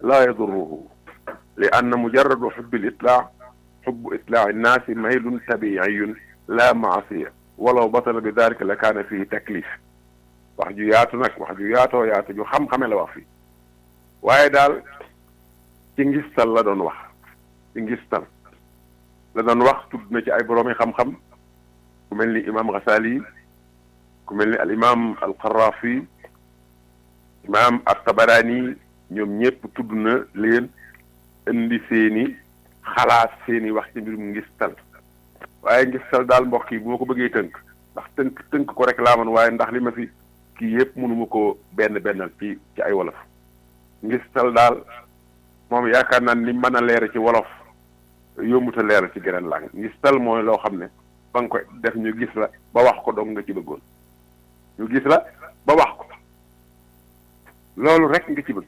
laa yadurruhu li anna mujarradu xubbi l itlaa xubbu itlaa nnaasi maylun tabiiyun laa maasiya walaw batala bi dalika la kaana fii taklif wax ju yaatu nag wax ju yaatoo yaatu ju xam-xame la wax fii waaye daal ci ngistal la doon wax ci ngistal la doon wax tudd na ci ay boroomi xam-xam ku mel ni imaam Ghazali ku mel ni al imaam al Qaraafi imaam at-Tabarani ñoom ñëpp tudd na leen indi seeni xalaat seeni wax ci mbirum ngistal waaye ngistal daal mbokk yi bu ma ko bëggee tënk ndax tënk tënk ko rek laa man waaye ndax li ma fi kii yëpp mënuma ko benn bennal ci ci ay wolof ngistal daal moom yaakaar naa ni mën a leer ci wolof yombuta leer ci geneen làng ngistal mooy loo xam ne ba nga koy def ñu gis la ba wax ko dong nga ci bëggoon ñu gis la ba wax ko loolu rek nga ci bëgg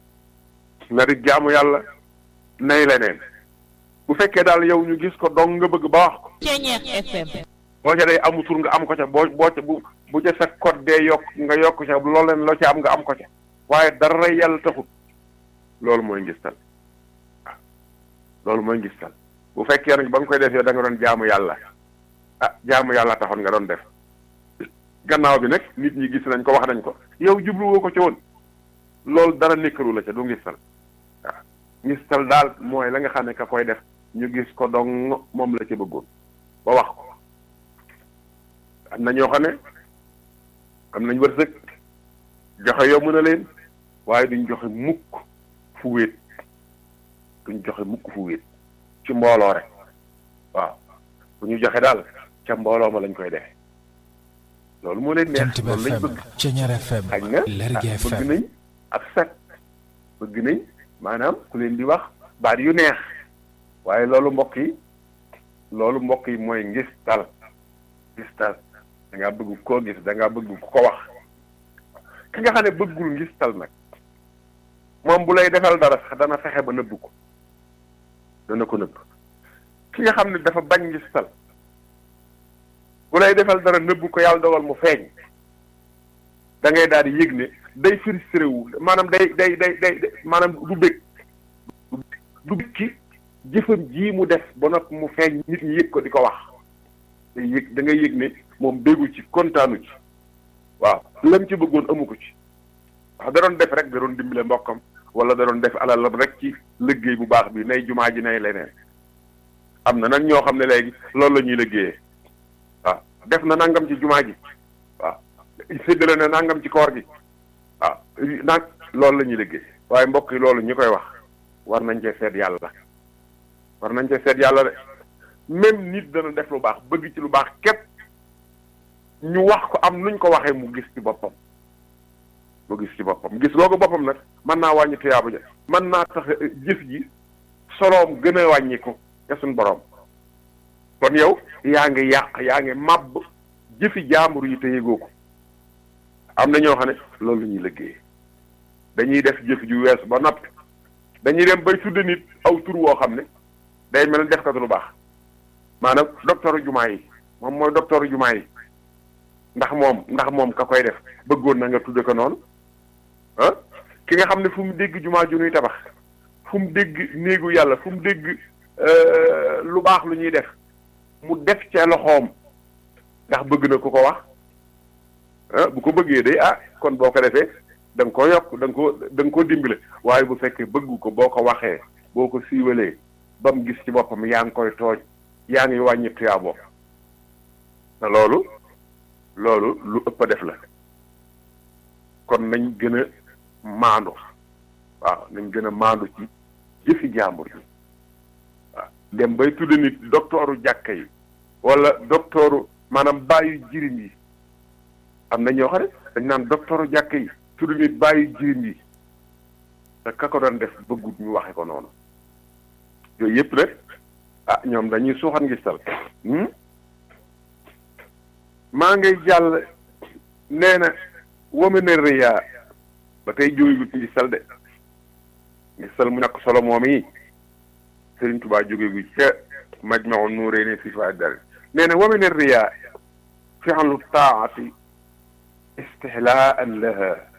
na di jaamu yàlla nay leneen bu fekkee daal yow ñu gis ko dong nga bëgg ba wax ko FM. boo ca day amu tur nga am ko ca boo boo ca bu bu ca sa code dee yokk nga yokk ca loolu leen loo ca am nga am ko ca waaye dara yàlla taxut loolu mooy ngistal waaw loolu mooy ngistal bu fekkee nag ba nga koy def yow da nga doon jaamu yàlla ah jaamu yàlla taxoon nga doon def gannaaw bi nag nit ñi gis nañ ko wax nañ ko yow jubluwoo ko ca woon loolu dara nekkalu la ca du ngistal waaw ngistal daal mooy la nga xam ne ka koy def ñu gis ko dong moom la ca bëggoon ba wax ko am na ñoo xam ne am nañ wërsëg joxe yomb na leen waaye duñ joxe mukk fu wéet duñ joxe mukk fu wéet ci mbooloo rek waaw bu ñu joxe daal ca mbooloo ma lañ koy defe loolu moo leen neex Jant bi loolu lañ FM bëgg Ceñeer FM xañ na Lergui ah, bëgg FM nañ ak set bëgg nañ maanaam ku leen di wax baat yu neex waaye loolu mbokk yi loolu mbokk yi mooy ngistal ngistal da ngaa bëgg koo gis da ngaa bëgg ku ko wax ki nga xam ne bëggul ngistal nag moom bu lay defal dara sax dana fexe ba nëbb ko dana ko nëbb ki nga xam ne dafa bañ ngistal bu lay defal dara nëbb ko yàlla dogal mu feeñ da ngay daal di yëg ne day frustré wu maanaam day day day day maanaam du bëgg du bëgg ci jëfam ji mu def ba noppi mu feeñ nit ñi yëg ko di ko wax day yëg da ngay yëg ne moom béggu ci kontaanu ci waaw lam ci bëggoon amu ko ci wax da doon def rek da doon dimbale mbokkam wala da doon def alalam rek ci liggéey bu baax bi nay jumaa ji nay leneen am na nag ñoo xam ne léegi loolu la ñuy liggéeyee waaw def na nangam ci jumaa ji waaw séddale na nangam ci koor gi waaw nag loolu la ñuy liggéey waaye mbokk yi loolu ñi koy wax war nañ cee seet yàlla war nañ cee seet yàlla de même nit dana def lu baax bëgg ci lu baax képp ñu wax ko am nuñ ko waxee mu gis ci boppam mu gis ci boppam gis googu boppam nag mën naa wàññi tuyaaba ja mën naa tax jëf ji soloom gën a wàññiku te suñ borom kon yow yaa ngi yàq yaa ngi màbb jëfi jaambur yi te yëgoo ko am na ñoo xam ne loolu la ñuy liggéey dañuy def jëf ju weesu ba noppi dañuy dem bay tudde nit aw tur woo xam ne day mel ni def kat lu baax maanaam docteur jumaa yi moom mooy docteur jumaa yi ndax moom ndax moom ka koy def bëggoon na nga tudde ko noonu ah ki nga xam ne fu mu dégg jumaa ju nuy tabax fu mu dégg néegu yàlla fu mu dégg lu baax lu ñuy def mu def ca loxoom ndax bëgg na ku ko wax ah bu ko bëggee day ah kon boo ko defee da nga ko yokk da nga ko da nga ko dimbale waaye bu fekkee bëggu ko boo ko waxee boo ko siiwalee ba mu gis ci boppam yaa ngi koy tooj yaa ngi wàññi tuyaaboo te loolu loolu lu ëpp a def la kon nañ gën a maandu waaw nañ gën a maandu ci jëfi jàmbur yi waaw dem bay tudde nit doktooru jàkka yi wala doktooru maanaam bàyyi jirim yi am na ñoo xam ne dañ naan doktooru jàkka yi tudde nit bàyyi jirim yi te ka ko doon def bëggut ñu waxe ko noonu yooyu yëpp nag ah ñoom dañuy suuxat ngistal maa ngay jàll nee na wamane riyaa ba tey jógegut ci ngistal de ngistal mu ñàkk solo moom yi Sëriñ Tubaa jógeegu ca Majmahun Nurayni fi fa dal nee na wamane riyaa fi'lu taa'ati istihlaan laha